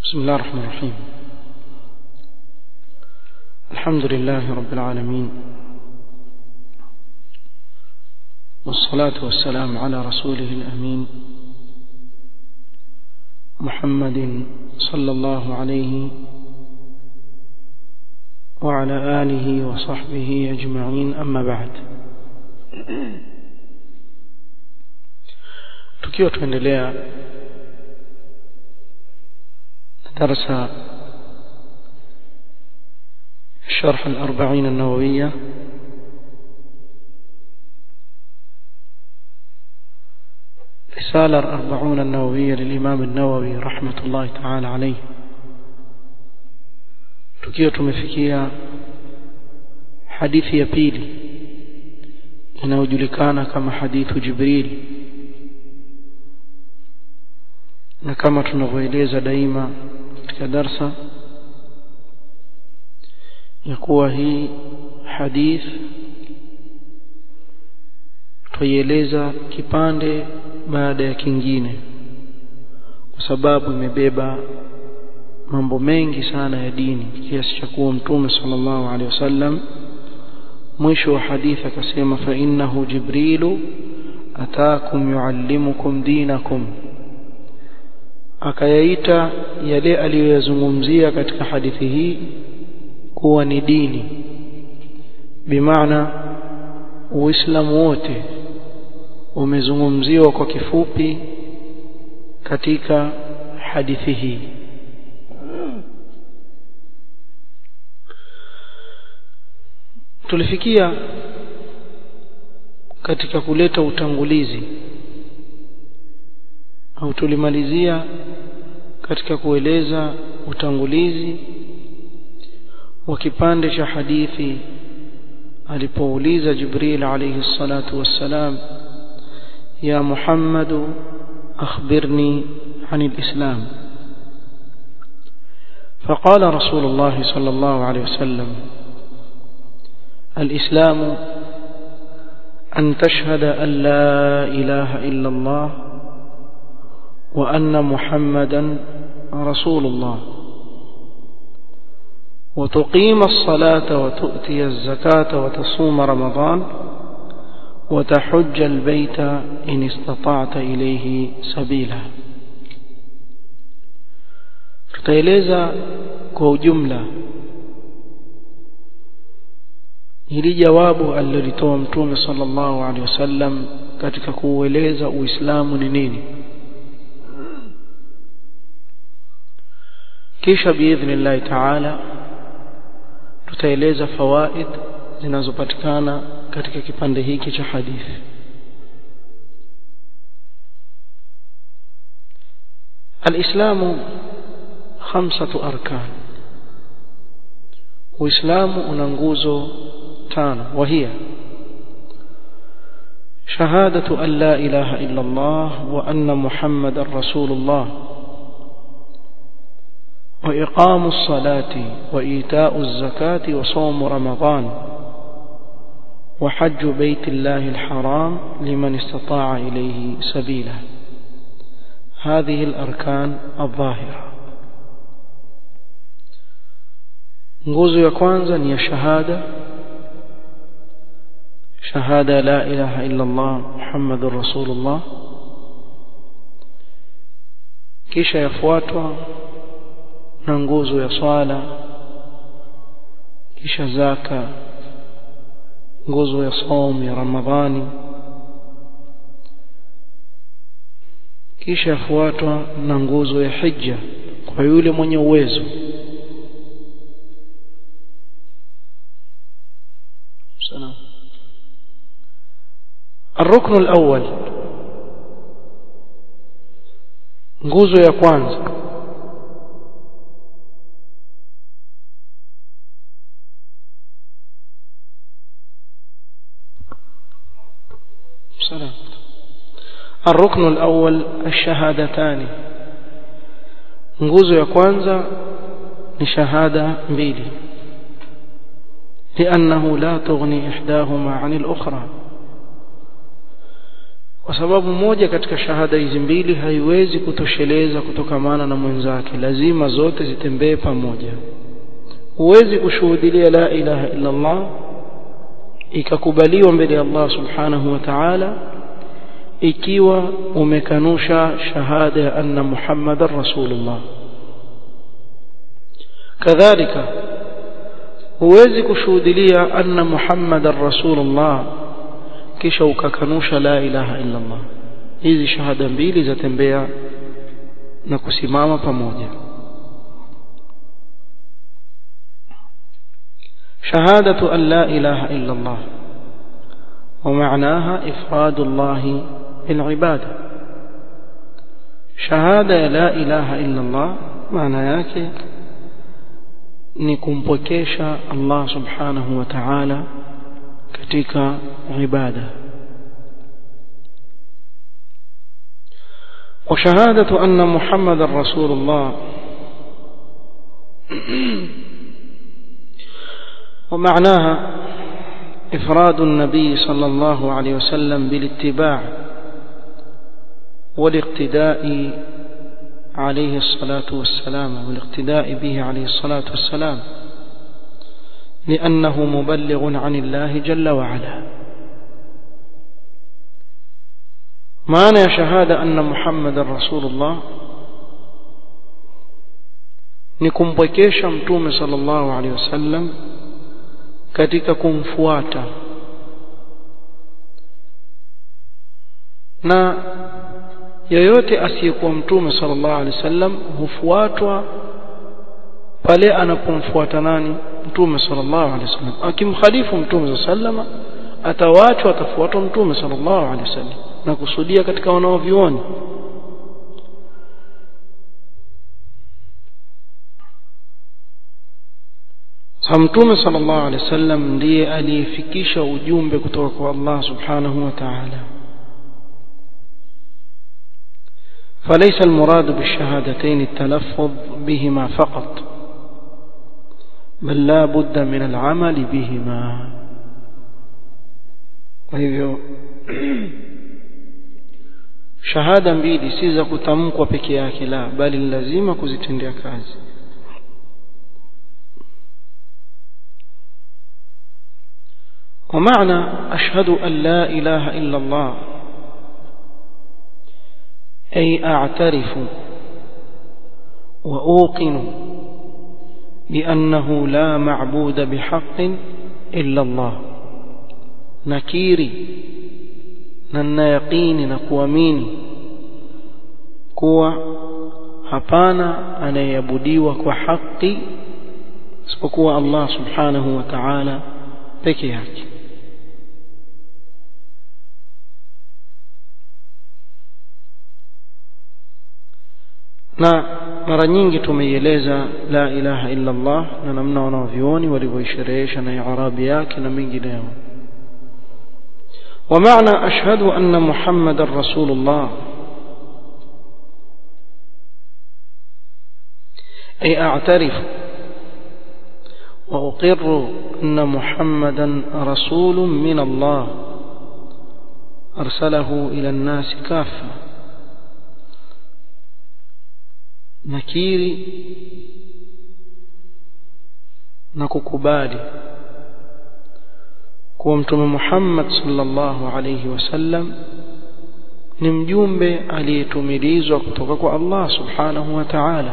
بسم الله الرحمن الرحيم الحمد لله رب العالمين والصلاة والسلام على رسوله الأمين محمد صلى الله عليه وعلى آله وصحبه أجمعين أما بعد tukiwa tuendelea درس شرح الأربعين النووية رسالة الأربعون النووية للإمام النووي رحمة الله تعالى عليه tukiwa tumefikia hadithi ya pili inayojulikana kama hadithu Jibril na kama tunavyoeleza daima katika darsa ya kuwa hii hadith tuieleza kipande baada ya kingine kwa sababu imebeba mambo mengi sana ya dini kiasi cha kuwa mtume sallallahu alaihi wasallam mwisho wa hadithi akasema fa innahu jibrilu ataakum yuallimukum dinakum akayaita yale aliyoyazungumzia katika hadithi hii kuwa ni dini bimaana uislamu wote umezungumziwa kwa kifupi katika hadithi hii tulifikia katika kuleta utangulizi au tulimalizia katika kueleza utangulizi wa kipande cha hadithi alipouliza Jibril alayhi salatu wassalam ya Muhammad akhbirni عن الإسلام فقال رسول الله صلى الله عليه وسلم الإسلام أن تشهد أن لا إله إلا الله وأن محمدا رسول الله وتقيم الصلاة وتؤتي الزكاة وتصوم رمضان وتحج البيت إن استطعت إليه سبيلا tutaeleza kwa ujumla hili jawabu alilolitoa mtume sallallahu alaihi wasallam katika kuueleza uislamu ni nini kisha biidhnillahi taala tutaeleza fawaid zinazopatikana katika kipande hiki cha hadithi الإسلام خمسة أركان وإسلام أننغوزو تان وهي شهادة أن لا إله إلا الله وأن محمد رسول الله وإقام الصلاة وإيتاء الزكاة وصوم رمضان وحج بيت الله الحرام لمن استطاع إليه سبيلا هذه الأركان الظاهرة nguzo ya kwanza ni ya shahada shahada la ilaha illa Allah Muhammadur Rasulullah kisha yafuatwa na nguzo ya swala kisha zaka nguzo ya saum ya Ramadhani kisha yafuatwa na nguzo ya hija kwa yule mwenye uwezo sana الركن الأول nguzo ya kwanza سلام الركن الأول الشهادتان nguzo ya kwanza ni shahada mbili لأنه لا تغني إحداهما عن الأخرى kwa sababu moja katika shahada hizi mbili haiwezi kutosheleza kutokamana na mwenzake lazima zote zitembee pamoja huwezi kushuhudia la ilaha illa Allah ikakubaliwa mbele ya Allah subhanahu wa ta'ala ikiwa umekanusha shahada ya anna Muhammadar Rasulullah kadhalika huwezi kushuhudia anna Muhammadar Rasulullah kisha ukakanusha la ilaha illa Allah hizi shahada mbili zatembea na kusimama pamoja شهادة أن لا إله إلا الله ومعناها إفراد الله بالعبادة شهادة لا إله إلا الله معنى yake ni kumpokesha Allah subhanahu wa ta'ala katika ibada وشهادة أن محمد رسول الله ومعناها إفراد النبي صلى الله عليه وسلم بالاتباع والاقتداء عليه الصلاة والسلام والاقتداء به عليه الصلاة والسلام لأنه مبلغ عن الله جل وعلا معنى شهادة أن محمد رسول الله نكمبكيش متوم صلى الله عليه وسلم katika kumfuata na yoyote asiyekuwa mtume sallallahu alaihi wasallam hufuatwa pale anapomfuata nani mtume sallallahu alaihi wasallam akimkhalifu mtume sallallahu atawachwa atafuatwa mtume sallallahu alaihi wasallam na kusudia katika wanaovioni Mtume sallallahu alaihi wasallam ndiye aliyefikisha ujumbe kutoka kwa Allah subhanahu wa ta'ala فليس المراد بالشهادتين التلفظ بهما فقط بل لا بد من العمل بهما وهي shahada mbili si za kutamkwa peke yake la bali lazima kuzitendea kazi ومعنى أشهد أن لا إله إلا الله أي أعترف وأوقن بأنه لا معبود بحق إلا الله نكيري ننا يقيني نكواميني kuwa hapana anayeabudiwa kwa haki isipokuwa Allah subhanahu wa ta'ala peke yake na mara nyingi tumeieleza la ilaha illa Allah na namna wanaovioni walivyoisherehesha na i'rabi yake na mengineyo ومعنى أشهد أن محمد رسول الله أي أعترف وأقر أن محمدا رسول من الله أرسله إلى الناس كافة nakiri na kukubali kuwa mtume Muhammad sallallahu alayhi wasallam ni mjumbe aliyetumilizwa kutoka kwa Allah subhanahu wa ta'ala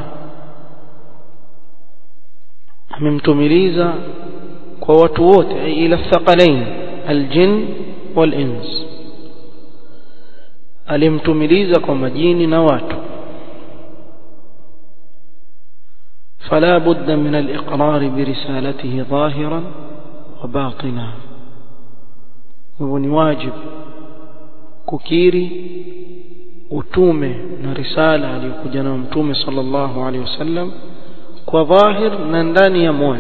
amemtumiliza kwa watu wote ila thaqalain aljin walins alimtumiliza kwa majini na watu فلا بد من الإقرار برسالته ظاهرا وباطنا وهو واجب ككيري utume na risala aliyokuja nayo mtume sallallahu alaihi wasallam kwa dhahir na ndani ya moyo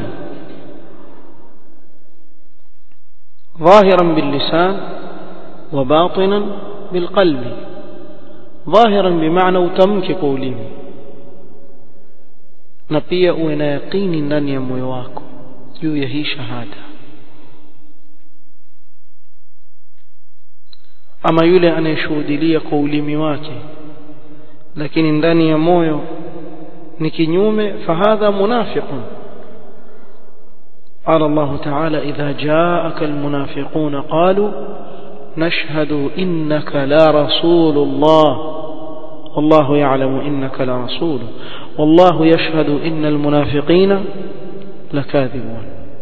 ظاهرا باللسان وباطنا بالقلب ظاهرا بمعنى utamke kwa ulimi na pia uwe na yaqini ndani ya moyo wako juu ya hii shahada ama yule anayeshuhudilia kwa ulimi wake lakini ndani ya moyo ni kinyume fahadha munafiqun قال الله تعالى إذا جاءك المنافقون قالوا نشهد إنك لرسول الله والله يعلم إنك لرسول والله يشهد إن المنافقين لكاذبون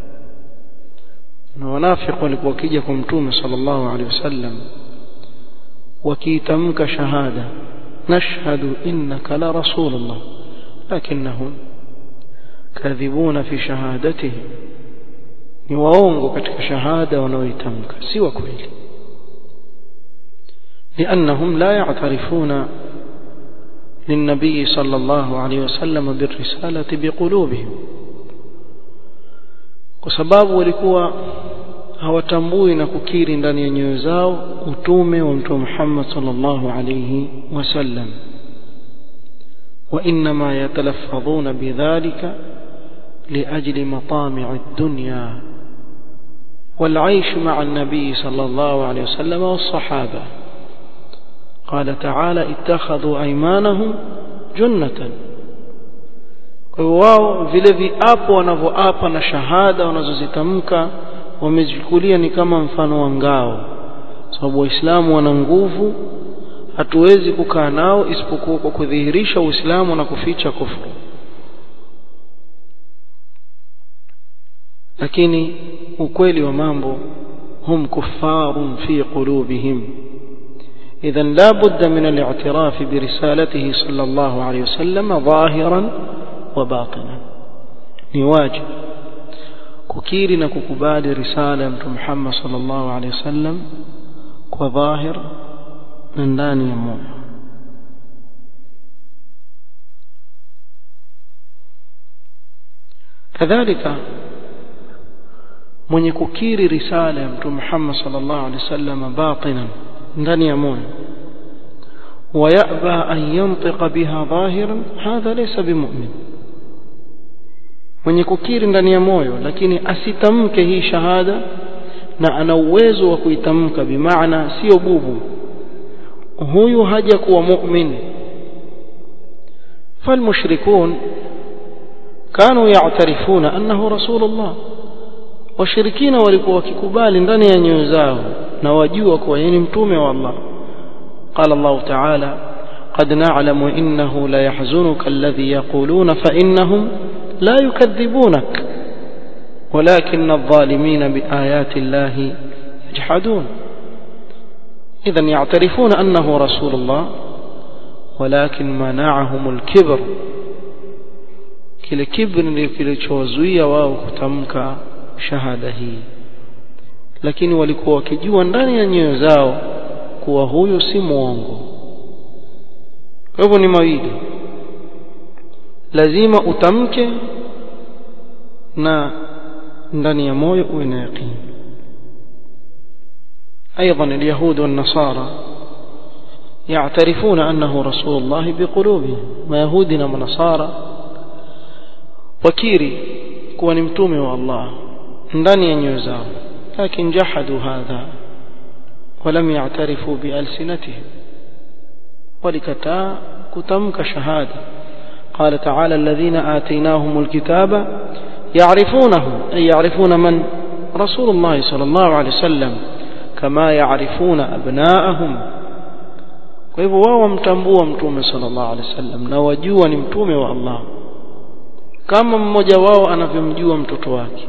ونافق wakija mtume sallallahu alaihi wasallam wakiitamka shahada nashhadu innaka la rasulullah lakinnahum kadhibuna fi shahadatihim ni waongo katika shahada wanaoitamka si wa kweli لأنهم لا يعترفون للنبي صلى الله عليه وسلم بالرسالة بقلوبهم وسباب walikuwa hawatambui na kukiri ndani ya nyoyo zao utume wa mtume Muhammad sallallahu alayhi wasallam وإنما يتلفظون بذلك لأجل مطامع الدنيا والعيش مع النبي صلى الله عليه وسلم والصحابة قال تعالى اتخذوا أيمانهم جنة wao vile viapo wanavyoapa na shahada wanazozitamka wamechukulia ni kama mfano wa ngao sababu waislamu wana nguvu hatuwezi kukaa nao isipokuwa kwa kudhihirisha uislamu na kuficha kufuru lakini ukweli wa mambo hum kuffarun fi qulubihim إذا لا بد من الاعتراف برسالته صلى الله عليه وسلم ظاهرا وباطنا نواجه ككير نككبال رسالة محمد صلى الله عليه وسلم وظاهر من داني يمون كذلك mwenye kukiri risala ya mtume Muhammad sallallahu alaihi wasallam batinan ndani ya moyo ويأبى أن ينطق بها ظاهرا هذا ليس بمؤمن mwenye kukiri ndani ya moyo lakini asitamke hii shahada na ana uwezo wa kuitamka bimaana sio bubu huyu haja kuwa mu'min فالمشركون كانوا يعترفون أنه رسول الله washirikina walikuwa wakikubali ndani ya nyoyo zao na wajua kuwa yeye ni mtume wa Allah قال الله تعالى قد نعلم إنه لا يحزنك الذي يقولون فإنهم لا يكذبونك ولكن الظالمين بآيات الله يجحدون إذا يعترفون أنه رسول الله ولكن منعهم الكبر kile kibri kilichowazuia wao kutamka shahada hii lakini walikuwa wakijua ndani ya nyoyo zao kuwa huyu si mwongo kwa hivyo ni mawili lazima utamke na ndani ya moyo uwe na yaqini ايضا اليهود والنصارى يعترفون انه رسول الله بقلوبهم ما يهودنا ونصارى وكيري kuwa ni mtume wa Allah ndani ya nyoyo zao lakini jahadu hadha ولم يعترفوا بألسنتهم ولكتا كتمك شهادة قال تعالى الذين آتيناهم الكتاب يعرفونه أي يعرفون من رسول الله صلى الله عليه وسلم كما يعرفون أبناءهم kwa hivyo wao wamtambua mtume sallallahu alaihi wasallam na wajua ni mtume wa Allah kama mmoja wao anavyomjua mtoto wake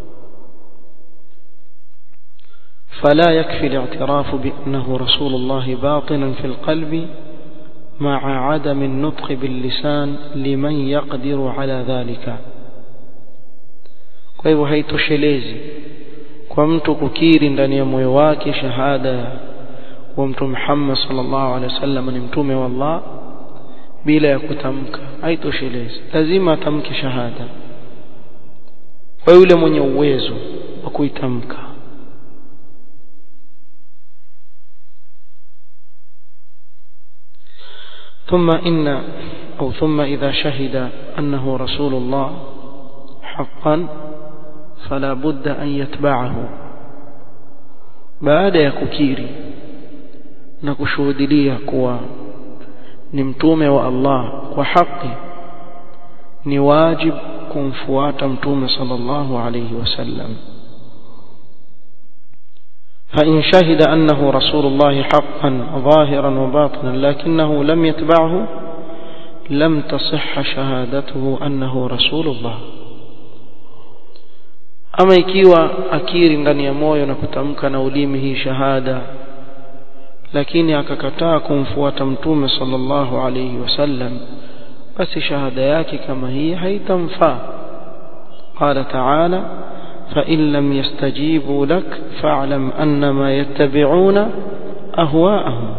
فلا يكفي الاعتراف بأنه رسول الله باطنا في القلب مع عدم النطق باللسان لمن يقدر على ذلك kwa hivyo haitoshelezi kwa mtu kukiri ndani ya moyo wake shahada wa mtume Muhammad sallallahu alaihi wasallam ni mtume wa Allah bila ya kutamka haitoshelezi lazima atamke shahada kwa yule mwenye uwezo wa kuitamka ثم إن أو ثم إذا شهد أنه رسول الله حقا فلا بد أن يتبعه بعد يككيري na kushuhudia kuwa ni mtume wa Allah kwa haki ni wajib kumfuata mtume sallallahu alayhi wasallam فإن شهد أنه رسول الله حقا ظاهرا وباطنا لكنه لم يتبعه لم تصح شهادته أنه رسول الله ama ikiwa akiri ndani ya moyo na kutamka na ulimi hii shahada lakini akakataa kumfuata mtume sallallahu alayhi wasallam basi shahada yake kama hii haitamfaa qala ta'ala فإن لم يستجيبوا لك فاعلم أنما يتبعون أهواءهم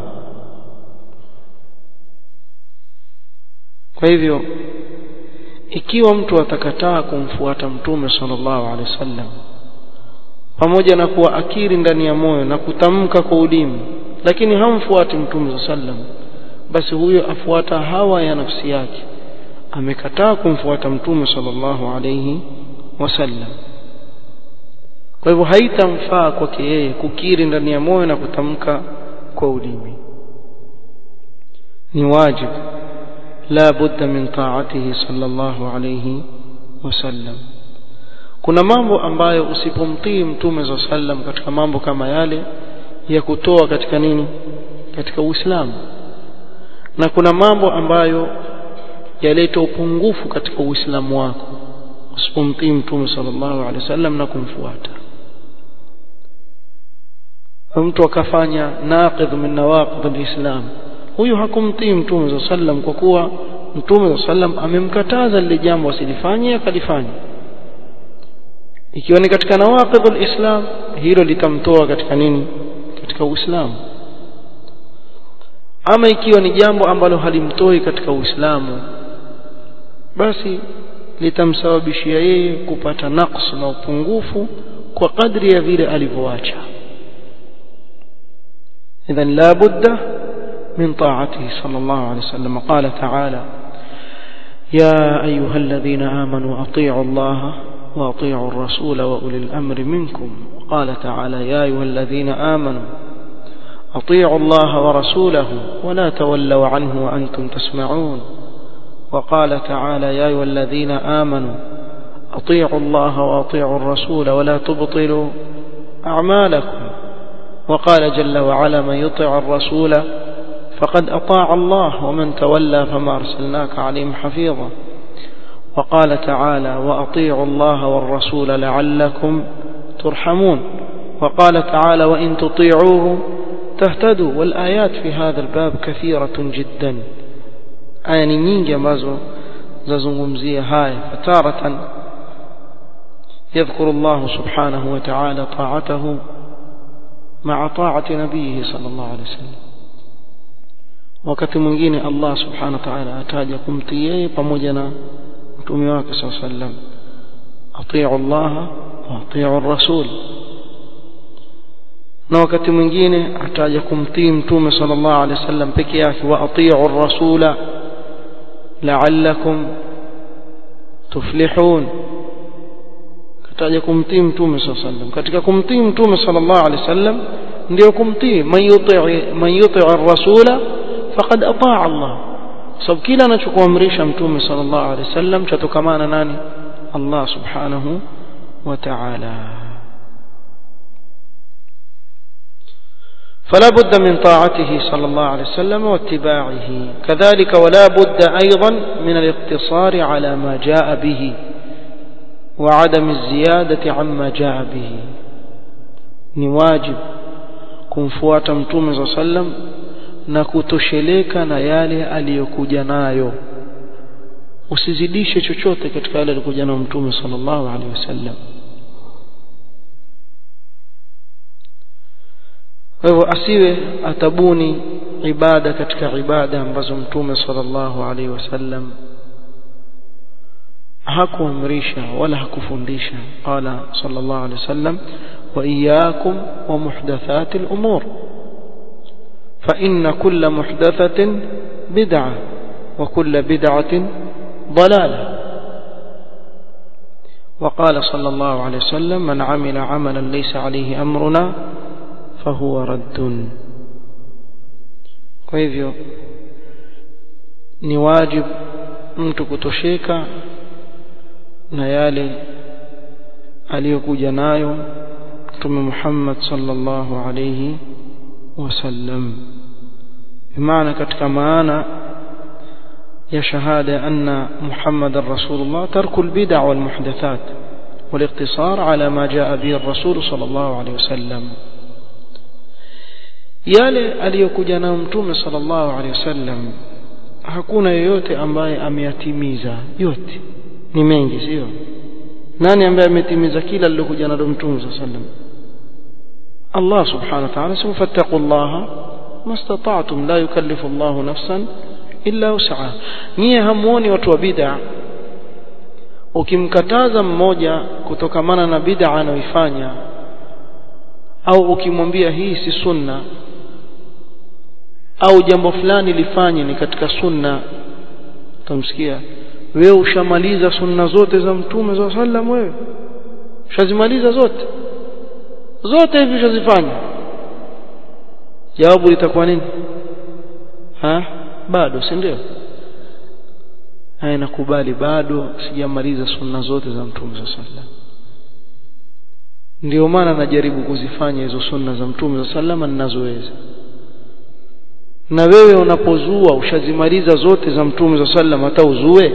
kwa hivyo ikiwa mtu atakataa kumfuata mtume sallallahu alaihi wasallam pamoja na kuwa akiri ndani ya moyo na kutamka kwa ulimi lakini hamfuati mtume sallam basi huyo afuata hawa ya nafsi yake amekataa kumfuata mtume sallallahu alaihi wasallam kwa hivyo haitamfaa kwake yeye kukiri ndani ya moyo na kutamka kwa ulimi ni wajibu la budda min taatihi sallallahu alayhi wasallam kuna mambo ambayo usipomtii mtume za sallam katika mambo kama yale ya kutoa katika nini katika uislamu na kuna mambo ambayo yaleta upungufu katika uislamu wako usipomtii mtume sallallahu alaihi wasallam na kumfuata mtu akafanya naqidh min nawaqid alislam huyu hakumtii mtume za sallam kwa kuwa mtume za sallam amemkataza lile jambo asilifanye akalifanya ikiwa ni katika nawaqid alislam hilo litamtoa katika nini katika uislamu ama ikiwa ni jambo ambalo halimtoi katika uislamu basi litamsababishia yeye kupata naqs na upungufu kwa kadri ya vile alivyoacha إذا لا بد من طاعته صلى الله عليه وسلم قال تعالى يا أيها الذين آمنوا أطيعوا الله وأطيعوا الرسول وأولي الأمر منكم قال تعالى يا أيها الذين آمنوا أطيعوا الله ورسوله ولا تولوا عنه وأنتم تسمعون وقال تعالى يا أيها الذين آمنوا أطيعوا الله وأطيعوا الرسول ولا تبطلوا أعمالكم وقال جل وعلا من يطع الرسول فقد أطاع الله ومن تولى فما أرسلناك عليهم حفيظا وقال تعالى وأطيعوا الله والرسول لعلكم ترحمون وقال تعالى وإن تطيعوه تهتدوا والآيات في هذا الباب كثيرة جدا آية nyingi ambazo zazungumzia haya فتارة يذكر الله سبحانه وتعالى طاعته مع طاعة نبيه صلى الله عليه وسلم wakati mwingine Allah subhanahu wa ta'ala ataja kumtii yeye pamoja na mtume wake sallallahu alayhi wasallam atiu Allah wa atiu ar-rasul na wakati mwingine ataja kumtii mtume sallallahu alayhi wasallam peke yake wa atiu ar-rasula la'allakum tuflihun kataja kumtii mtume sallallahu alayhi wasallam katika kumtii mtume sallallahu alayhi wasallam ndio kumtii man yuti man yuti ar-rasula faqad ataa Allah sababu kila anachokuamrisha mtume sallallahu alaihi wasallam chatokamana nani Allah subhanahu wa ta'ala فلا بد من طاعته صلى الله عليه وسلم واتباعه كذلك ولا بد أيضا من الاقتصار على ما جاء به وعدم الزيادة عما جاء به نواجب كنفوات متوم صلى الله عليه وسلم na kutosheleka na yale aliyokuja nayo usizidishe chochote katika yale alikuja nayo mtume sallallahu alaihi wasallam kwa hivyo asiwe atabuni ibada katika ibada ambazo mtume sallallahu alaihi wasallam hakuamrisha wala hakufundisha qala sallallahu alaihi wasallam wa iyyakum wa muhdathati al-umur فإن كل محدثة بدعة وكل بدعة ضلالة وقال صلى الله عليه وسلم من عمل عملا ليس عليه أمرنا فهو رد kwa hivyo ni wajibu mtu kutosheka na yale aliyokuja nayo mtume Muhammad sallallahu alayhi wasallam bimaana katika maana ya shahada anna Muhammadar Rasulullah tarku albid'a wal muhdathat والاقتصار على ما جاء به الرسول صلى الله عليه وسلم yale aliyokuja nayo mtume sallallahu alaihi wasallam hakuna yeyote ambaye ameyatimiza yote ni mengi sio nani ambaye ametimiza kila alilokuja nalo mtume sallallahu alaihi wasallam Allah subhanahu wa ta'ala sema fattaqullaha mastata'tum la yukallifu Allahu nafsan illa wus'aha nyie hamuoni watu wa bid'a ukimkataza mmoja kutokamana na bid'a anayoifanya au ukimwambia hii si sunna au jambo fulani lifanye ni katika sunna utamsikia wewe ushamaliza sunna zote za mtume za sallam wewe ushazimaliza zote zote hivi ushazifanya jawabu litakuwa nini ha bado si ndio haya nakubali bado sijamaliza sunna zote za mtume za sallam ndio maana najaribu kuzifanya hizo sunna za mtume za sallama ninazoweza na wewe unapozua ushazimaliza zote za mtume za sallam hata uzue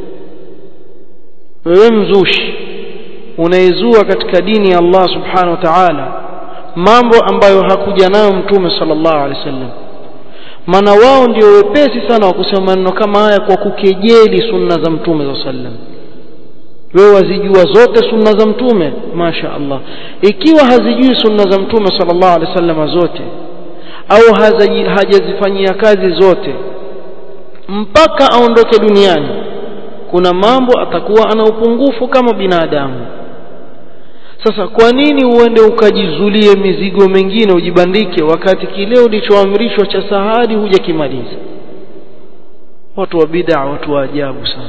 wewe mzushi unaizua katika dini ya Allah subhanahu wa ta'ala mambo ambayo hakuja nayo mtume sallallahu alaihi wasallam maana wao ndio wepesi sana wa kusema maneno kama haya kwa kukejeli sunna za mtume za sallam wewe wazijua zote sunna za mtume masha Allah ikiwa hazijui sunna za mtume sallallahu alaihi wasallam zote au hajazifanyia kazi zote mpaka aondoke duniani kuna mambo atakuwa ana upungufu kama binadamu sasa kwa nini uende ukajizulie mizigo mengine ujibandike wakati kile ulichoamrishwa cha sahadi hujakimaliza watu wa bid'a watu wa ajabu sana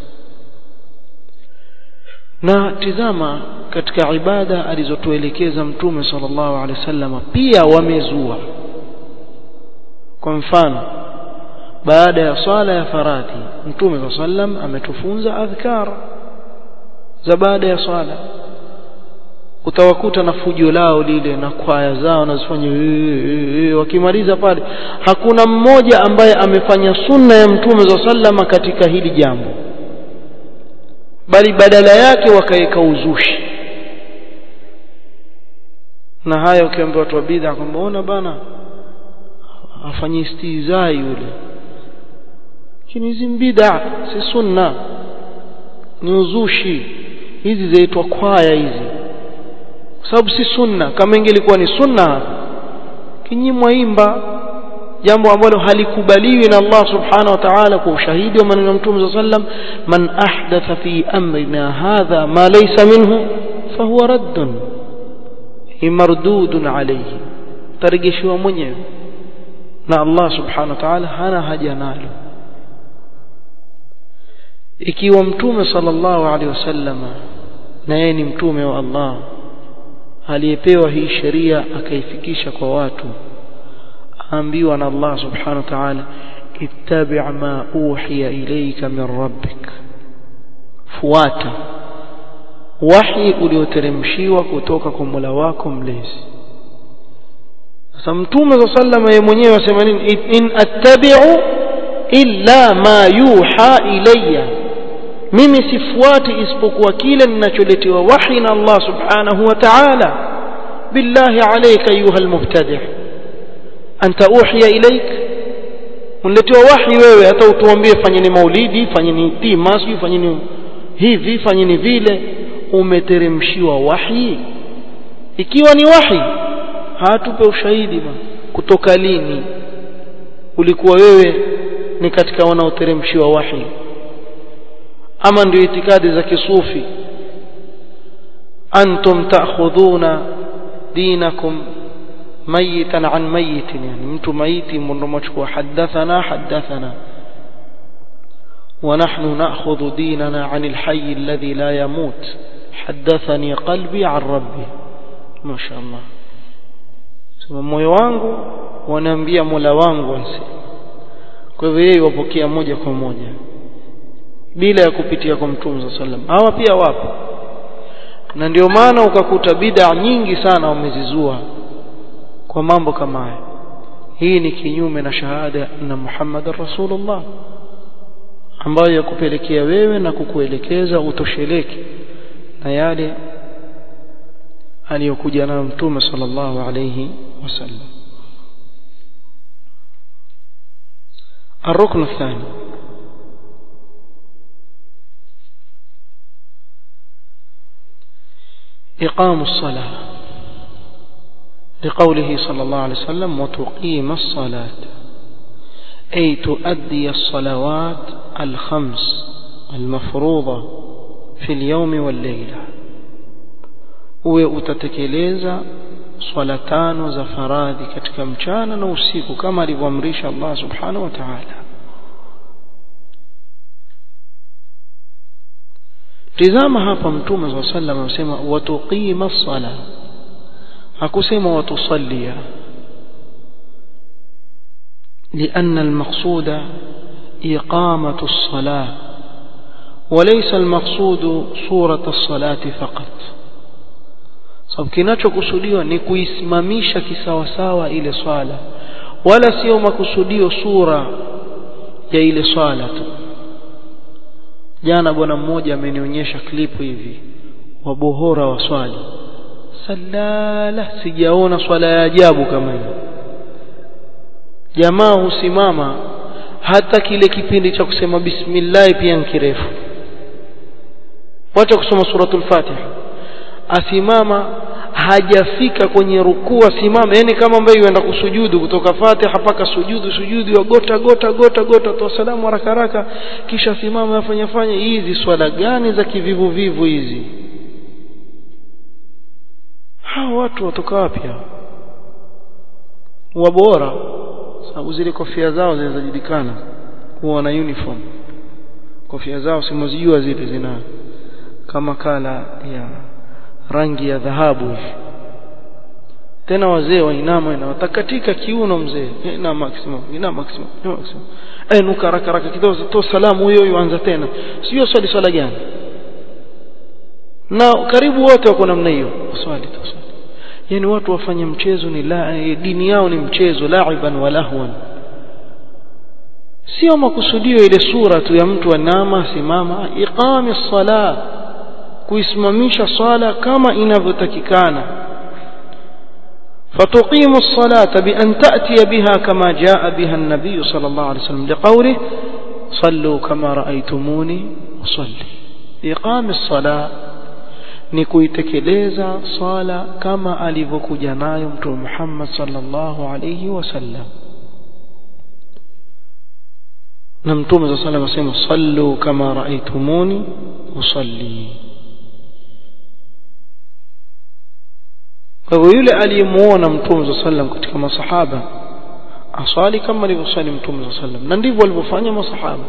na tizama katika ibada alizotuelekeza mtume sallallahu alaihi wasallam pia wamezua kwa mfano baada ya swala ya faradhi mtume sallam ametufunza adhkar za baada ya swala utawakuta na fujo lao lile na kwaya zao nazifanya wakimaliza pale hakuna mmoja ambaye amefanya sunna ya mtume sallama katika hili jambo bali badala yake wakaweka uzushi na haya ukiambia watu wa bid'a kwamba ona bana afanye istizai yule lakini hizi bid'a si sunna ni uzushi hizi zaitwa kwaya hizi kwa sababu si sunna kama ingelikuwa ni sunna kinyimwa imba jambo ambalo halikubaliwi na Allah subhanahu wa ta'ala kwa ushahidi wa maneno ya Mtume sallam man ahdatha fi amrina hadha ma laysa minhu fahuwa raddun mardudun alayhi tarejeshiwa mwenyewe na Allah subhanahu wa ta'ala hana haja nalo ikiwa mtume sallallahu alaihi wasallam na yeye ni mtume wa Allah aliyepewa hii sheria akaifikisha kwa watu aambiwa na Allah subhanahu wa ta'ala ittabi' ma uhiya ilayka min rabbik fuata wahi ulioteremshiwa kutoka kwa Mola wako mlezi sasa mtume sallallahu yeye mwenyewe asema nini in attabi'u illa ma yuha ilayya mimi sifuati isipokuwa kile ninacholetewa wahi na Allah subhanahu wa ta'ala billahi alayka ayuha almubtadi' anta uhiya ilayk unletewa wahi wewe hata utuambie fanyeni maulidi fanyeni tima sio fanyeni hivi fanyeni vile umeteremshiwa wahi ikiwa ni wahi hatupe ushahidi ba kutoka lini ulikuwa wewe ni katika wanaoteremshiwa wahi ama ndio itikadi za kisufi antum ta'khudhuna dinakum mayitan an mayitin yani mtu maiti ndio mchukua hadathana hadathana ونحن نأخذ ديننا عن الحي الذي لا يموت حدثني قلبي عن ربي ما شاء الله sema moyo wangu wanaambia Mola wangu ansi kwa hivyo yeye wapokea moja kwa moja bila ya kupitia kwa Mtume صلى الله hawa pia wapo na ndio maana ukakuta bid'a nyingi sana wamezizua kwa mambo kama haya hii ni kinyume na shahada na Muhammad Rasulullah ambayo yakupelekea wewe na kukuelekeza utosheleke na yale aliyokuja nayo Mtume sallallahu alayhi wasallam الركن الثاني إقام الصلاة لقوله صلى الله عليه وسلم وتقيم الصلاة أي تؤدي الصلوات الخمس المفروضة في اليوم والليلة uwe utatekeleza swala tano za faradhi katika mchana na usiku kama alivyoamrisha Allah subhanahu wa ta'ala tizama hapa mtume swalla sallam amesema watuqima as-sala hakusema watusallia لأن المقصود إقامة الصلاة وليس المقصود صورة الصلاة فقط sababu kinachokusudiwa ni kuisimamisha kisawasawa ile swala wala sio makusudio sura ya ile swala tu jana bwana mmoja amenionyesha klipu hivi wa bohora wa swali salala sijaona swala ya ajabu kama hiyo jamaa husimama hata kile kipindi cha kusema bismillah pia ni kirefu wacha kusoma suratul fatiha asimama hajafika kwenye rukuu asimama yani kama ambaye yuenda kusujudu kutoka fatiha mpaka sujudu sujudu gota gota gota gota toa salamu haraka haraka kisha simama afanya fanya hizi swala gani za kivivu vivu hizi hao watu watoka wapi hao wabora sababu zile kofia zao zinazojulikana kuwa na uniform kofia zao simozijua zile zina kama kala ya rangi ya dhahabu hivi tena wazee wainama na watakatika kiuno mzee ina maximum ina maximum ina maximum eh nuka haraka haraka kidogo to salamu huyo huyo anza tena sio swali swala gani na karibu wote wako namna hiyo swali tu swali yani watu wafanye mchezo ni la dini yao ni mchezo laiban wa lahwan sio makusudio ile sura tu ya mtu anama simama iqami sala kuisimamisha swala kama inavyotakikana فتقيم الصلاة بأن تأتي بها كما جاء بها النبي صلى الله عليه وسلم لقوله صلوا كما رأيتموني أصلي إقام الصلاة ni kuitekeleza swala kama alivyokuja nayo mtume Muhammad sallallahu alayhi wasallam na mtume sallallahu alayhi wasallam asema sallu kama raaitumuni usalli kwa hivyo yule aliyemuona mtume sallallahu sallam katika masahaba aswali kama alivyosali mtume sallallahu sallam na ndivyo walivyofanya masahaba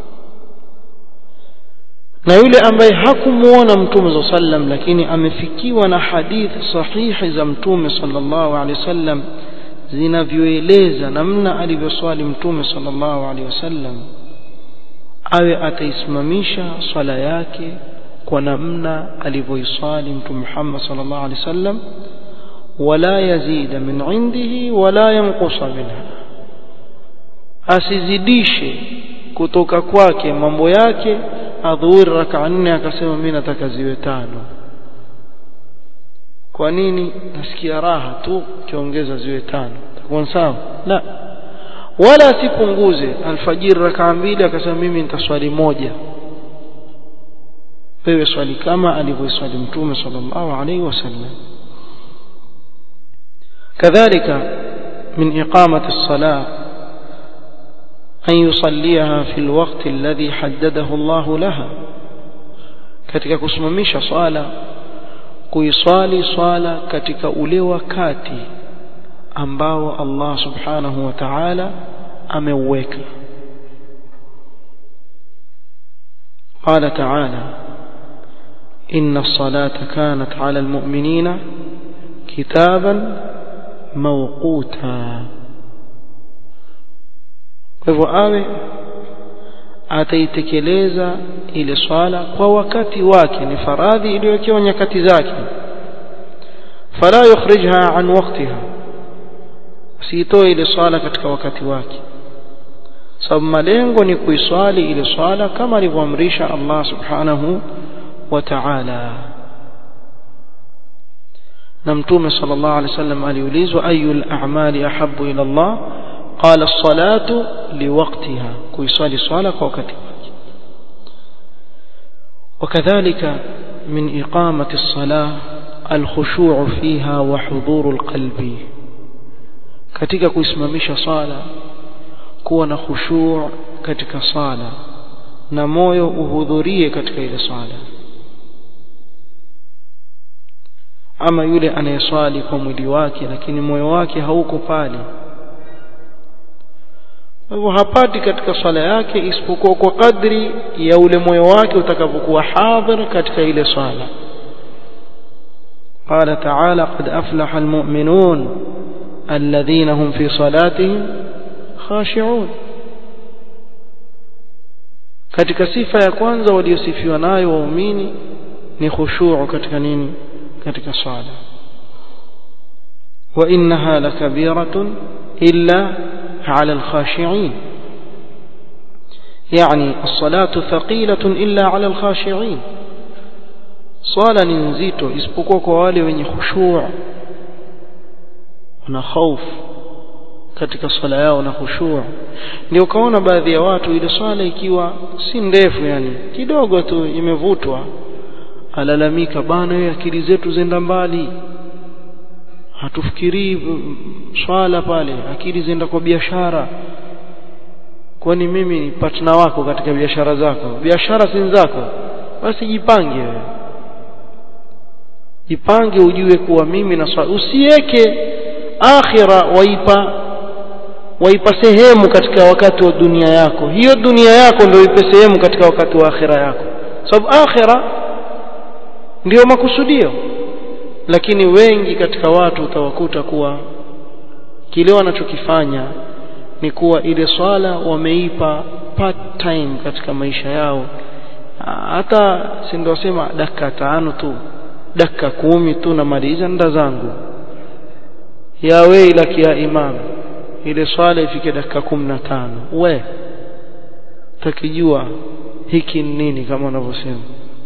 na yule ambaye hakumuona mtume sallam lakini amefikiwa na hadithi sahihi za mtume sallallahu alaihi wasallam zinavyoeleza namna alivyoswali mtume sallallahu alaihi wasallam awe ataisimamisha swala yake kwa namna alivyoiswali mtume Muhammad sallallahu alaihi wasallam wala yazida min indihi wala yanqusa minha asizidishe kutoka kwake mambo yake adhuhuri raka nne akasema mimi nataka ziwe tano kwa nini nasikia raha tu kiongeza ziwe tano takuwa sawa la wala asipunguze alfajiri raka mbili akasema mimi nitaswali moja wewe swali kama alivyoswali mtume sallallahu alaihi wasallam كذلك من إقامة الصلاة أن يصليها في الوقت الذي حدده الله لها katika kusimamisha swala kuiswali swala katika ule wakati ambao Allah subhanahu wa ta'ala ameuweka قال تعالى إن الصلاة كانت على المؤمنين كتابا موقوتا kwa hivyo awe ataitekeleza ile swala kwa wakati wake ni faradhi iliyowekewa nyakati zake fala yukhrijha an waqtiha siitoe ile swala katika wakati wake sababu malengo ni kuiswali ile swala kama alivyoamrisha Allah subhanahu wa ta'ala na mtume sallallahu alaihi wasallam aliulizwa ayul a'mali ahabbu ila Allah qala as-salatu liwaqtiha kuiswali swala kwa wakati wake وكذلك من إقامة الصلاة الخشوع فيها وحضور القلب katika kuisimamisha sala kuwa na khushu' katika sala na moyo uhudhurie katika ile sala ama yule anayeswali kwa mwili wake lakini moyo wake hauko pale hivyo hapati katika swala yake isipokuwa kwa kadri ya ule moyo wake utakavyokuwa hadhir katika ile swala قال تعالى قد أفلح المؤمنون الذين هم في صلاتهم خاشعون katika sifa ya kwanza waliosifiwa nayo waumini ni khushu' katika nini katika swala wa innaha lakabiratun illa على الخاشعين يعني الصلاة ثقيلة إلا على الخاشعين صلاة نزيتو isipokuwa kwa wale wenye khushu' na khauf katika swala yao na khushu' ndio kaona baadhi ya watu ile swala ikiwa si ndefu yani kidogo tu imevutwa alalamika bana wewe akili zetu zenda mbali hatufikirii swala pale akili zenda kwa biashara kwani mimi ni partner wako katika biashara zako biashara si zako basi jipange wewe jipange ujue kuwa mimi na swala usiweke akhira waipa waipa sehemu katika wakati wa dunia yako hiyo dunia yako ndio ipe sehemu katika wakati wa akhira yako sababu akhira ndiyo makusudio lakini wengi katika watu utawakuta kuwa kile wanachokifanya ni kuwa ile swala wameipa part time katika maisha yao hata si ndio sema dakika tano tu dakika kumi tu namaliza nda zangu ya weilaki ya imam ile swala ifike dakika kumi na tano we takijua hiki ni nini kama wanavyosema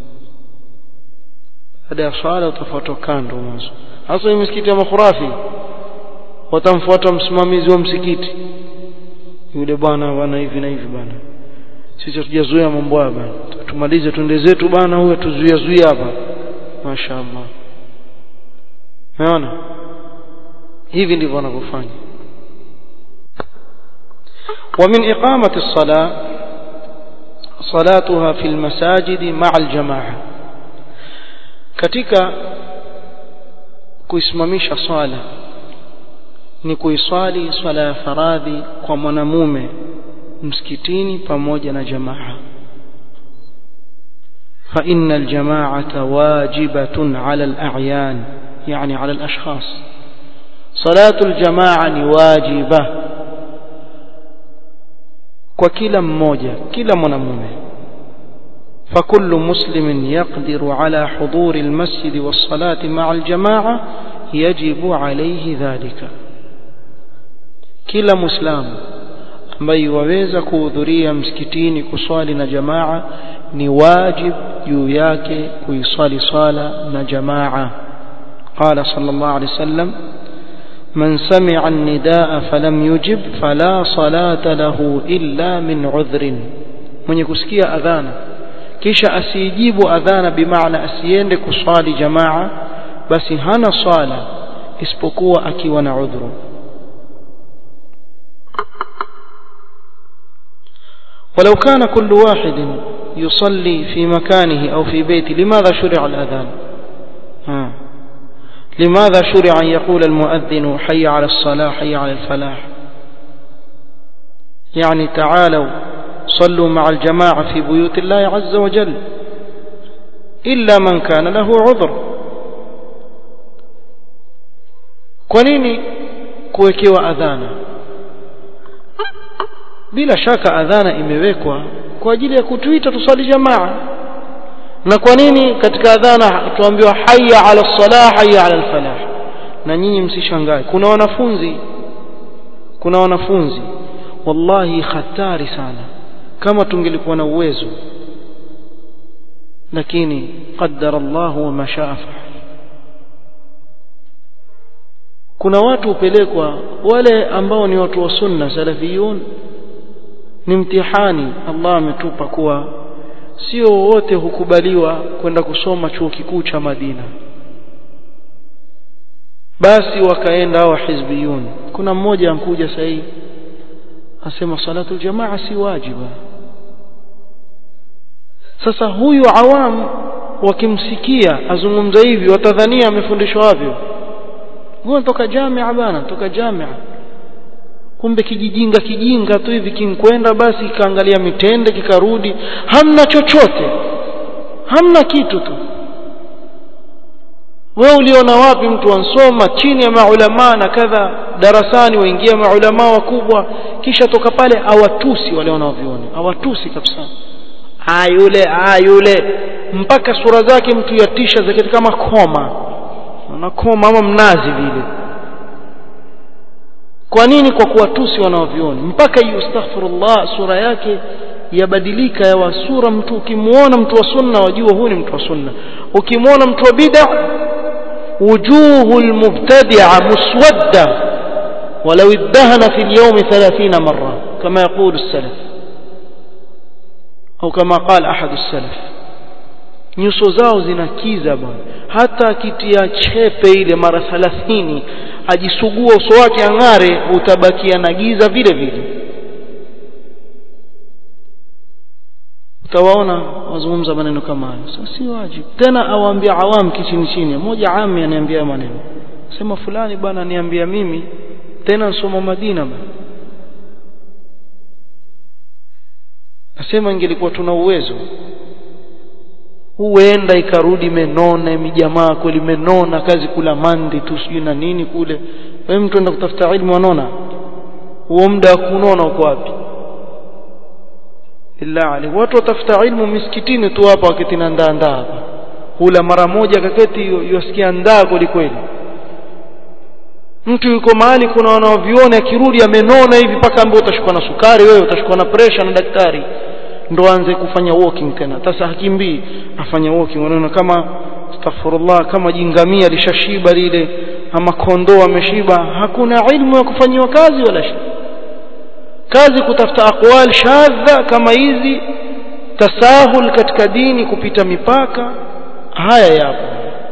baada ya swala utafuatwa kando mwanzo hasa misikiti ya makhurafi watamfuata msimamizi wa msikiti yule bwana bwana hivi na hivi bwana sisi hatujazoea mambo haya bwana tumalize twende zetu bwana huyo tuzuia zuia hapa mashaallah unaona hivi ndivyo wanavyofanya ومن إقامة الصلاة صلاتها في المساجد مع الجماعة katika kuisimamisha swala ni kuiswali swala ya faradhi kwa mwanamume msikitini pamoja na jamaa فإن الجماعة واجبة على الأعيان يعني على الأشخاص صلاة الجماعة واجبة وكلا مmoja كلا mwanamume فكل مسلم يقدر على حضور المسجد والصلاة مع الجماعة يجب عليه ذلك kila muislamu ambaye waweza kuhudhuria msikitini kuswali na jamaa ni wajib juu yake kuiswali swala na jamaa قال صلى الله عليه وسلم من سمع النداء فلم يجب فلا صلاة له إلا من عذر من يكسكي أذانا kisha asijibu adhana bimaana asiende kuswali jamaa basi hana swala isipokuwa akiwa na udhuru ولو كان كل واحد يصلي في مكانه أو في بيته لماذا شرع الأذان ها لماذا شرع أن يقول المؤذن حي على الصلاة حي على الفلاح يعني تعالوا صلوا مع الجماعة في بيوت الله عز وجل إلا من كان له عذر kwa nini kuwekewa adhana bila shaka adhana imewekwa kwa ajili ya kutuita tusali jamaa na kwa nini katika adhana tuambiwa hayya ala salah hayya ala falah na nyinyi msishangae kuna wanafunzi kuna wanafunzi wallahi hatari sana kama tungelikuwa na uwezo lakini qaddara Allah wa ma shaa kuna watu hupelekwa wale ambao ni watu wa sunna salafiyun ni mtihani Allah ametupa kuwa sio wote hukubaliwa kwenda kusoma chuo kikuu cha Madina basi wakaenda hao hizbiyun kuna mmoja ankuja sahihi asema salatu jamaa si wajiba sasa huyu awam wakimsikia azungumza hivi watadhania amefundishwa wavyo huyo toka jamia bana toka jamia kumbe kijijinga kijinga tu hivi kinkwenda basi ikaangalia mitende kikarudi hamna chochote hamna kitu tu wewe uliona wapi mtu ansoma chini ya maulama na kadha darasani waingia maulama wakubwa kisha toka pale awatusi wale wanaoviona awatusi kabisa ayule ayule mpaka sura zake mtu yatisha zake kama koma na koma ama mnazi vile kwa nini kwa kuwatusi wanaoviona mpaka yustaghfirullah sura yake yabadilika yawa sura mtu ukimuona mtu wa sunna wajua huyu ni mtu wa sunna ukimuona mtu wa bid'a وجوه المبتدعة مسودة ولو ادهن في اليوم ثلاثين مرة كما يقول السلف أو كما قال أحد السلف nyuso zao zinakiza bwana hata akitia chepe ile mara thalathini ajisugua uso wake ang'are utabakia na giza vile vile utawaona wazungumza maneno kama hayo sasa si wajibu tena awaambia awam kichini chini mmoja ami aniambia maneno sema fulani bwana niambia mimi tena nsoma Madina bwana nasema ingelikuwa tuna uwezo huenda ikarudi imenona mijamaa kweli imenona kazi kula mandi tu sijui na nini kule wewe mtu enda kutafuta ilmu wanona huo muda wa kunona uko wapi illa ali watu watafuta ilmu misikitini tu hapa wakati na ndaa ndaa hapa hula mara moja kaketi yosikia ndaa kweli kweli mtu yuko mahali kuna wanaoviona akirudi amenona hivi mpaka ambaye utashukwa na sukari wewe utashukwa na pressure na daktari ndo aanze kufanya walking tena sasa hakimbii afanya walking unaona kama astaghfirullah kama jingamia lishashiba lile ama kondoo ameshiba hakuna ilmu ya kufanyiwa kazi wala shi kazi kutafuta aqwal shadha kama hizi tasahul katika dini kupita mipaka haya yapo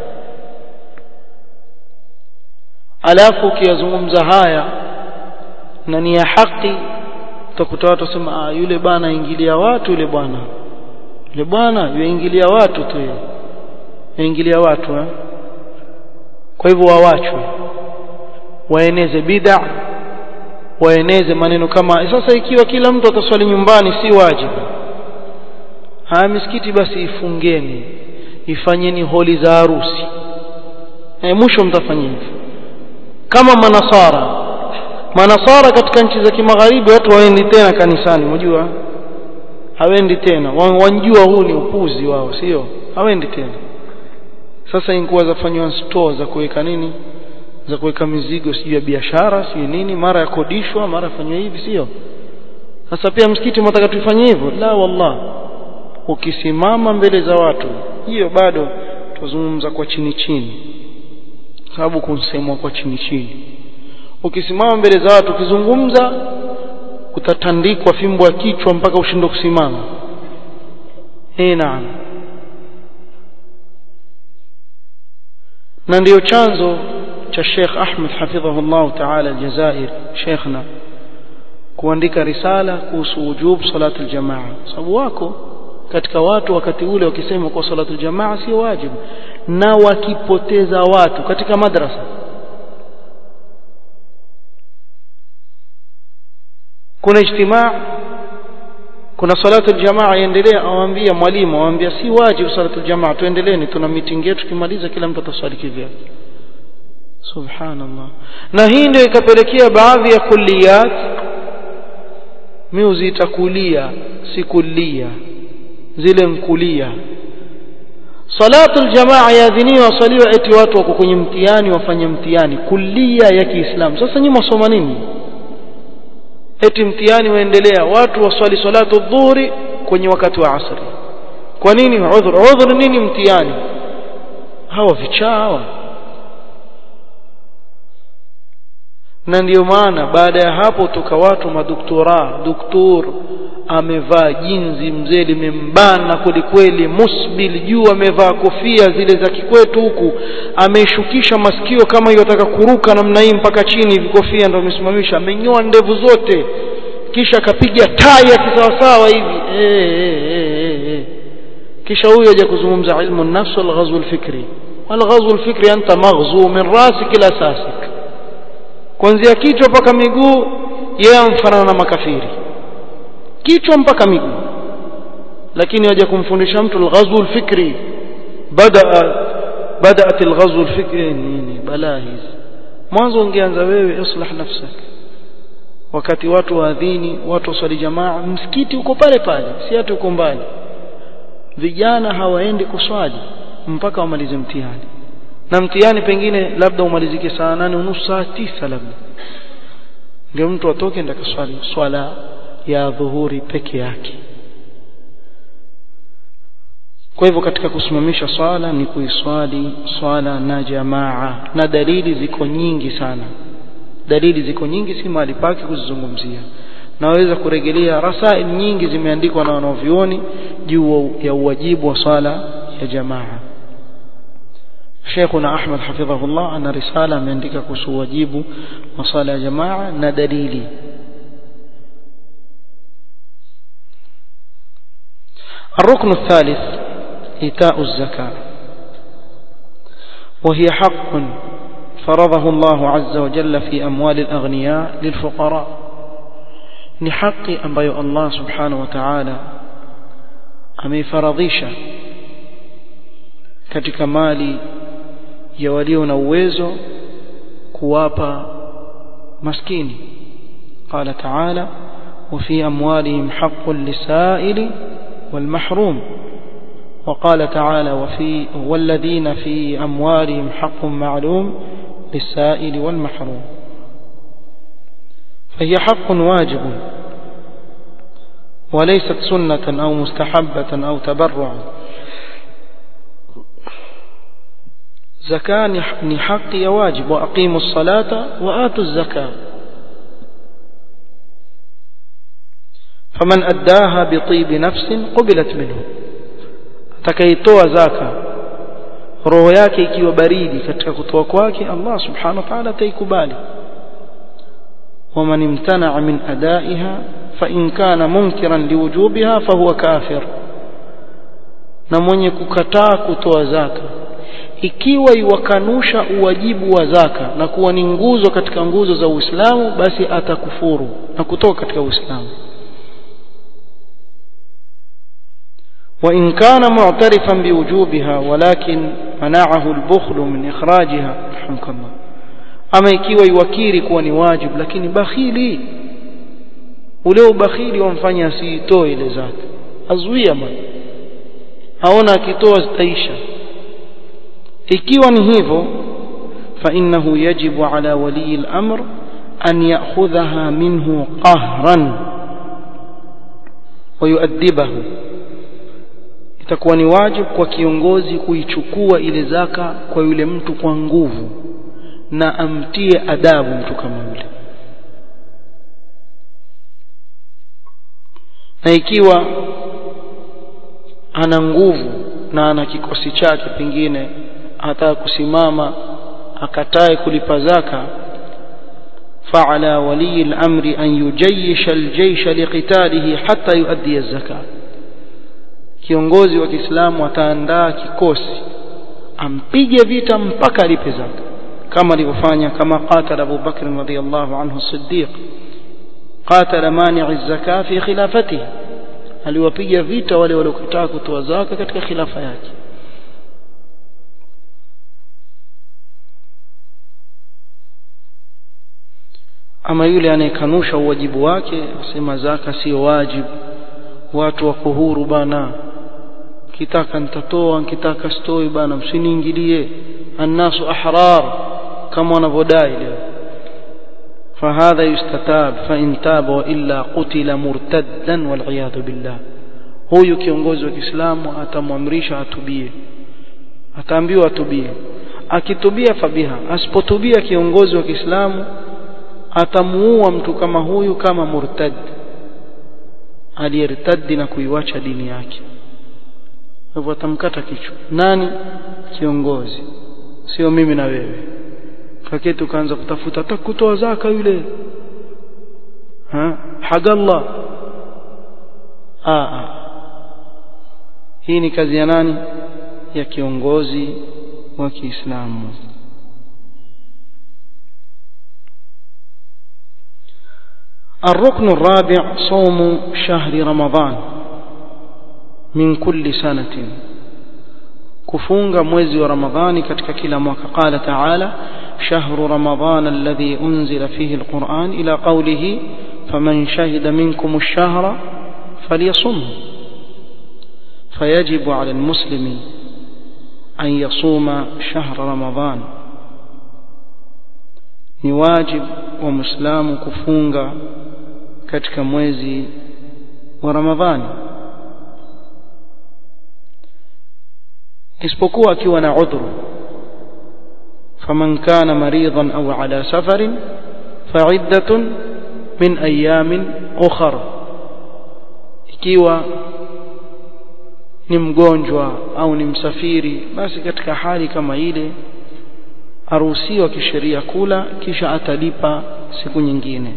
alafu ukiyazungumza haya na ni ya haki utakuta watu wasema ah yule bwana ingilia watu yule bwana yule bwana yuingilia watu tu yeye yaingilia watu eh? kwa hivyo wawachwe waeneze bid'a waeneze maneno kama sasa ikiwa kila mtu ataswali nyumbani si wajibu haya misikiti basi ifungeni ifanyeni holi za harusi e, mwisho mtafanya hivyo kama manasara manasara katika nchi za kimagharibi watu hawendi tena kanisani unajua hawendi tena wanjua huu ni upuzi wao sio hawendi tena sasa inkuwa zafanywa store za kuweka nini za kuweka mizigo sijui ya biashara sijui nini mara ya kodishwa mara fanywa hivi sio sasa pia msikiti mtaka tuifanye hivyo la wallah ukisimama mbele za watu hiyo bado tuzungumza kwa chini chini sababu kunsemwa kwa chini chini ukisimama mbele za watu ukizungumza utatandikwa fimbo ya kichwa mpaka ushindwe kusimama eh naam na ndiyo chanzo cha Sheikh Ahmed hafidhahullah ta'ala Aljazair Sheikhna kuandika risala kuhusu wujub salatu aljamaa sababu wako katika watu wakati ule wakisema kwa salatu aljamaa sio wajibu na wakipoteza watu katika madrasa kuna ijtimaa kuna salatu aljamaa iendelea awaambia mwalimu awaambia si wajibu salatu aljamaa tuendeleeni tuna meeting yetu tukimaliza kila mtu ataswali kivyake subhanallah na hii ndio ikapelekea baadhi ya kulliyat mimi uziita kulia si kulia zile nkulia salatu aljamaa yaadhiniwa wasaliwa eti watu wako kwenye mtihani wafanye mtihani kulia ya Kiislamu sasa nyinyi msoma nini eti mtihani waendelea watu waswali salatu dhuhuri kwenye wakati wa asri kwa nini udhur udhur nini mtihani hawa vichaa hawa na ndiyo maana baada ya hapo toka watu madoktora doktor amevaa jinzi mzee limembana kwelikweli musbil juu amevaa kofia zile za kikwetu huku ameishukisha masikio kama hiyo ataka kuruka namna hii mpaka chini hivi kofia ndo amesimamisha amenyoa ndevu zote kisha akapiga tai ya kisawasawa hivi e, e, e, e. kisha huyo aje kuzungumza ilmu nafsi wal ghazw al fikri wal ghazw al fikri anta maghzu min rasik ila sasik kuanzia kichwa mpaka miguu yeye amfanana na makafiri kichwa mpaka miguu lakini waje kumfundisha mtu alghazwu alfikri bada بدات الغزو الفكري nini balaa hizi mwanzo ungeanza wewe islah nafsak wakati watu waadhini watu waswali jamaa msikiti uko pale pale si hata uko mbali vijana hawaendi kuswali mpaka wamalize mtihani na mtihani pengine labda umalizike saa nane unusu saa tisa labda ndio mtu atoke ndio kaswali swala ya dhuhuri peke yake kwa hivyo katika kusimamisha swala ni kuiswali swala na jamaa na dalili ziko nyingi sana dalili ziko nyingi si mahali pake kuzizungumzia naweza kurejelea rasail nyingi zimeandikwa na wanavyuoni juu ya uwajibu wa swala ya jamaa Sheikhuna Ahmad hafidhahullah ana risala ameandika kuhusu wajibu wa swala ya jamaa na dalili الركن الثالث إيتاء الزكاة وهي حق فرضه الله عز وجل في أموال الأغنياء للفقراء نحق أنبي الله سبحانه وتعالى أمي فرضيشا katika mali ya walio na uwezo kuwapa maskini qala ta'ala wa fi amwalihim haqqun lisaili والمحروم وقال تعالى وفي والذين في أموالهم حق معلوم للسائل والمحروم فهي حق واجب وليست سنة أو مستحبة أو تبرع زكاة نحق واجب وأقيموا الصلاة وآتوا الزكاة فمن أداها بطيب نفس قبلت منه atakaitoa zaka roho yake ikiwa baridi katika kutoa kwake Allah subhanahu wa ta'ala ataikubali ومن امتنع من أدائها فإن كان منكرا لوجوبها فهو كافر na mwenye kukataa kutoa zaka ikiwa iwakanusha uwajibu wa zaka na kuwa ni nguzo katika nguzo za Uislamu basi atakufuru na kutoka katika Uislamu وإن كان معترفا بوجوبها ولكن منعه البخل من إخراجها رحمك الله أما ikiwa iwakiri kuwa ni wajib lakini bakhili ule ubakhili wamfanya asiitoe ile zaka azuia man aona akitoa zitaisha ikiwa ni hivyo فإنه يجب على ولي الأمر أن يأخذها منه قهرا ويؤدبه itakuwa ni wajibu kwa kiongozi kuichukua ile zaka kwa yule mtu kwa nguvu na amtie adabu mtu kama yule na ikiwa ana nguvu na ana kikosi chake pengine hata kusimama akatae kulipa zaka فعلى ولي الأمر أن يجيش الجيش لقتاله حتى يؤدي الزكاة kiongozi wa Kiislamu ataandaa kikosi ampige vita mpaka alipe zaka kama alivyofanya kama qatala Abu Bakr radhiyallahu anhu Siddiq qatala mani'i zaka fi khilafatihi aliwapiga vita wale waliokataa kutoa zaka katika khilafa yake ama yule anayekanusha uwajibu wake asema zaka sio wajibu watu wako huru bana kitaka nitatoa nikitaka sitoi bana msiniingilie annasu ahrar kama wanavyodai leo فهذا يستتاب فإن تاب وإلا قتل مرتدا والعياذ بالله huyu kiongozi wa Kiislamu atamwamrisha atubie ataambiwa atubie akitubia fabiha asipotubia kiongozi wa Kiislamu atamuua mtu kama huyu kama murtad aliyertadi na kuiwacha dini yake hivyo atamkata kichwa nani kiongozi sio mimi na wewe kaketi ukaanza kutafuta atakutoa zaka yule ha hagallah ah hii ni kazi ya nani ya kiongozi wa Kiislamu الركن الرابع صوم شهر رمضان من كل سنة كفونغ mwezi wa Ramadhani katika kila mwaka قال تعالى شهر رمضان الذي أنزل فيه القرآن إلى قوله فمن شهد منكم الشهر فليصمه فيجب على المسلم أن يصوم شهر رمضان ni wajib wa muislamu kufunga katika mwezi wa ramadhani isipokuwa akiwa na udhuru faman kana maridan au ala safarin fa'iddatun min ayamin ukhra ikiwa ni mgonjwa au ni msafiri basi katika hali kama ile aruhusiwa kisheria kula kisha atalipa siku nyingine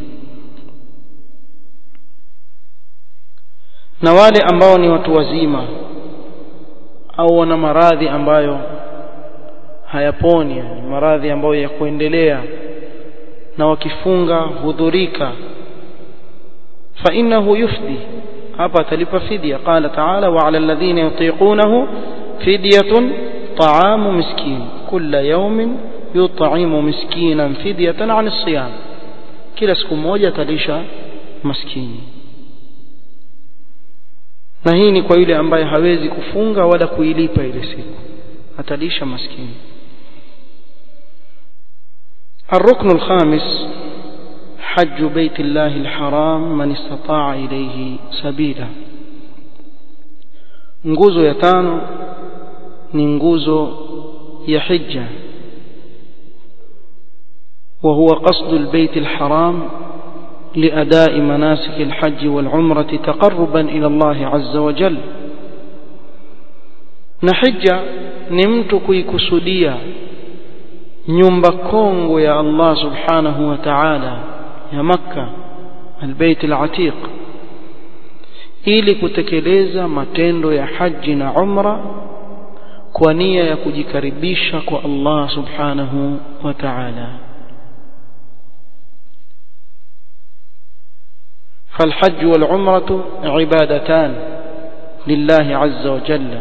na wale ambao ni watu wazima au wana maradhi ambayo hayaponi yani maradhi ambayo ya kuendelea na wakifunga hudhurika fa innahu yufdi hapa atalipa fidia qala ta'ala wa 'ala alladhina yutiqunahu fidyatun ta'amu miskin kulla yawmin yut'imu miskinan fidyatan 'an as-siyam kila siku moja atalisha maskini na hii ni kwa yule ambaye hawezi kufunga wala kuilipa ile siku atalisha maskini الركن الخامس حج بيت الله الحرام من استطاع إليه سبيلا nguzo ya tano ni nguzo ya hija وهو قصد البيت الحرام لأداء مناسك الحج والعمرة تقربا إلى الله عز وجل نحج نمت كيكسوديا nyumba kongwe ya Allah subhanahu wa ta'ala ya Makka albayt alatiq ili kutekeleza matendo ya haji na umra kwa nia ya kujikaribisha kwa Allah subhanahu wa ta'ala فالحج والعمرة عبادتان لله عز وجل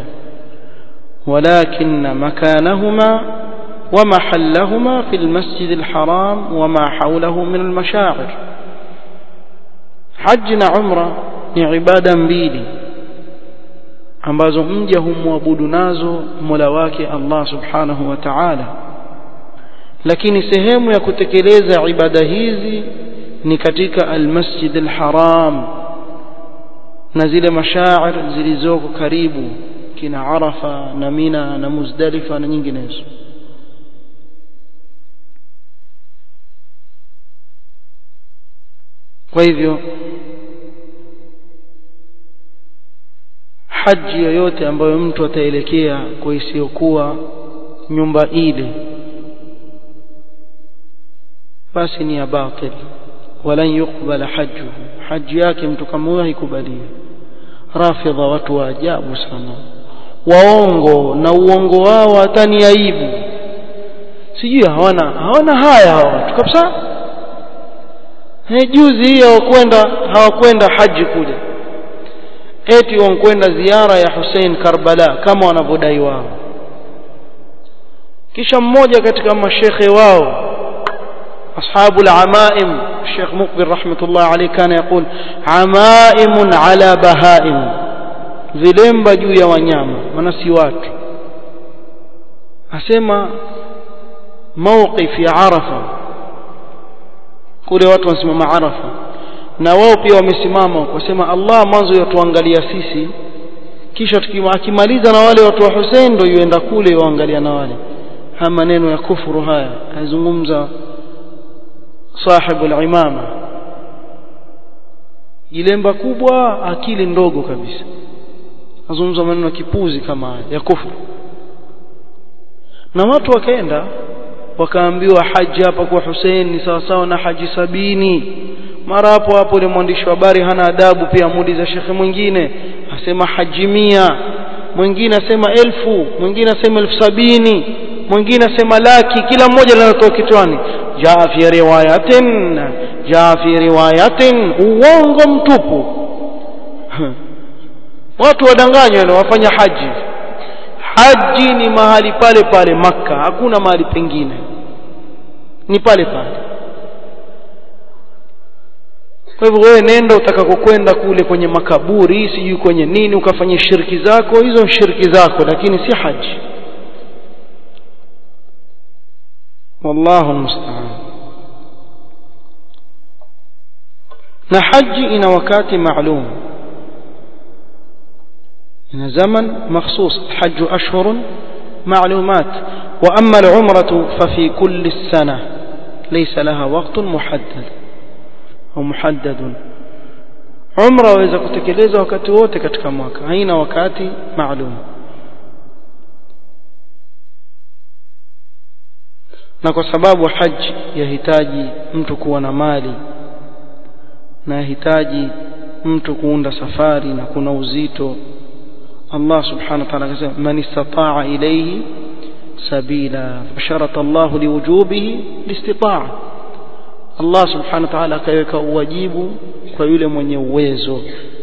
ولكن مكانهما ومحلهما في المسجد الحرام وما حوله من المشاعر حج عمرة ni ibada mbili ambazo mja humwabudu nazo Mola wake Allah Subhanahu wa Ta'ala lakini sehemu ya kutekeleza ibada hizi ni katika al-Masjid al-Haram na zile mashair zilizoko karibu kina Arafa na Mina na Muzdalifa na nyinginezo kwa hivyo haji yoyote ambayo mtu ataelekea kwa isiyokuwa nyumba ile basi ni ya batil walan yuqbala hajjuhu haji yake mtu kama huyo haikubaliwi rafidha watu wa ajabu sana waongo na uongo wao hata ni aibu sijui hawana hawana haya hawa watu kabisa juzi hii hawakwenda hawakwenda haji kule eti wankwenda ziara ya Hussein Karbala kama wanavyodai wao kisha mmoja katika mashekhe wao أصحاب العمائم الشيخ مقبل رحمة الله عليه كان يقول عمائم على بهائم vilemba juu ya wanyama maana si watu asema mawqif ya arafa kule watu wanasimama arafa na wao pia wamesimama wakasema Allah mwanzo yatuangalia sisi kisha akimaliza na wale watu wa Hussein ndio yuenda kule waangalia na wale haya maneno ya kufuru haya azungumza sahibu al-imama jilemba kubwa akili ndogo kabisa azungumza maneno ya kipuzi kama haya ya kufuru na watu wakaenda wakaambiwa haji hapa kwa Hussein ni sawa sawa na haji sabini mara hapo hapo ile mwandishi wa habari hana adabu pia muuliza shekhe mwingine asema haji mia mwingine asema elfu mwingine asema elfu sabini mwingine asema laki kila mmoja linatoa kichwani jaa fi riwayatin jaa fi riwayatin uongo mtupu watu wadanganywa na wafanya haji haji ni mahali pale pale maka hakuna mahali pengine ni pale pale kwa hivyo wewe nenda utakakokwenda kule kwenye makaburi sijui kwenye nini ukafanya shirki zako hizo shirki zako lakini si haji wallahu musta'an na haji ina wakati maalum ina zaman makhsus الحج أشهر معلومات وأما العمرة ففي كل السنة ليس لها وقت محدد au muhaddadun umra waweza kutekeleza wakati wote katika mwaka haina wakati maalum na kwa sababu haji yahitaji mtu kuwa na mali na yahitaji mtu kuunda safari na kuna uzito Allah subhanahu wa ta'ala akasema man istata'a ilayhi sabila fasharata Allah liwujubihi listita'a Allah subhanahu wa ta'ala akaweka uwajibu kwa yule mwenye uwezo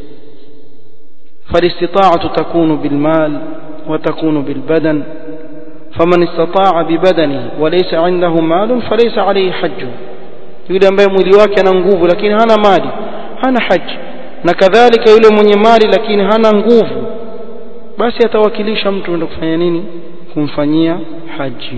فالاستطاعة تكون بالمال وتكون بالبدن فمن استطاع ببدنه وليس عنده مال فليس عليه حج yule ambaye mwili wake ana nguvu lakini hana mali hana haji na kadhalika yule mwenye mali lakini hana nguvu basi atawakilisha mtu enda kufanya nini kumfanyia haji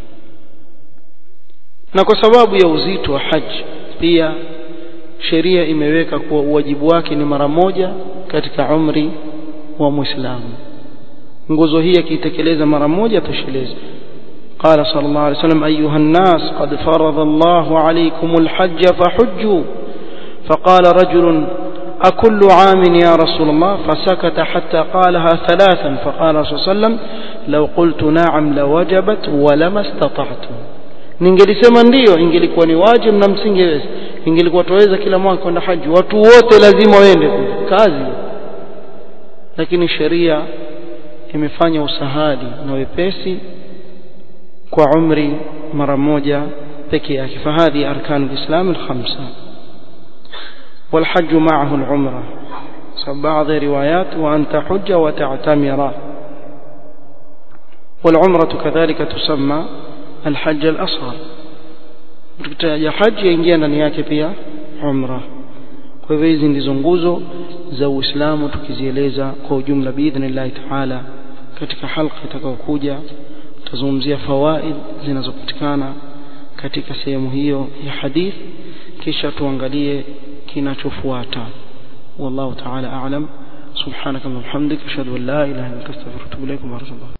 na kwa sababu ya uzito wa haji pia sheria imeweka kuwa uwajibu wake ni mara moja katika umri wa muislamu nguzo hii akiitekeleza mara moja tosheleza قال صلى الله عليه وسلم أيها الناس قد فرض الله عليكم الحج فحجوا فقال رجل أكل عام يا رسول الله فسكت حتى قالها ثلاثا فقال صلى الله عليه وسلم لو قلت نعم لوجبت ولما استطعت ningelisema ndio ingelikuwa ni wajibu na msingeweza ingelikuwa tuweza kila mwaka kwenda haji watu wote lazima waende kazi lakini sheria imefanya usahali na wepesi kwa umri mara moja peke yake fahadhi arkanu lislam alkhamsa والحج معه العمرة بعض روايات وأن تحج وتعتمر والعمرة كذلك تسمى الحج الأصغر tukitaja haji yaingia ndani yake pia umra kwa hivyo hizi ndizo nguzo za uislamu tukizieleza kwa ujumla biidhnillahi taala katika halqa itakayokuja tutazungumzia fawaid zinazopatikana katika sehemu hiyo ya hadith kisha tuangalie kinachofuata wallahu taala a'lam subhanaka wa bihamdika ashhadu an la ilaha illa anta astaghfiruka wa atubu ilaik